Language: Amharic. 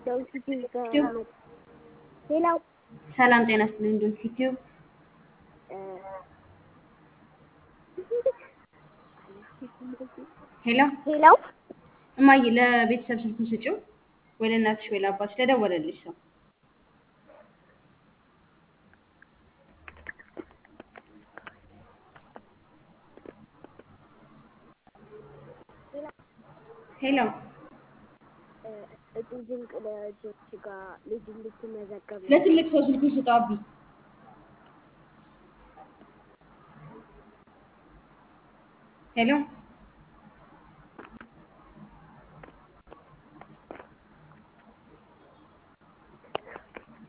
ሌላው ሰላም ጤና ይስጥልኝ። ዶንት ዩቲዩብ ሄሎ ሌላው እማዬ ለቤተሰብ ስልኩን ስጪው ወይ ለእናትሽ ወይ ለአባትሽ ለደወለልሽ ሰው ሄሎ እጩ ድንቅ ልጆች ጋር ልጅ እንድትመዘገብ ለትልቅ ሰው ስልኩን ስጠው አቢ ሄሎ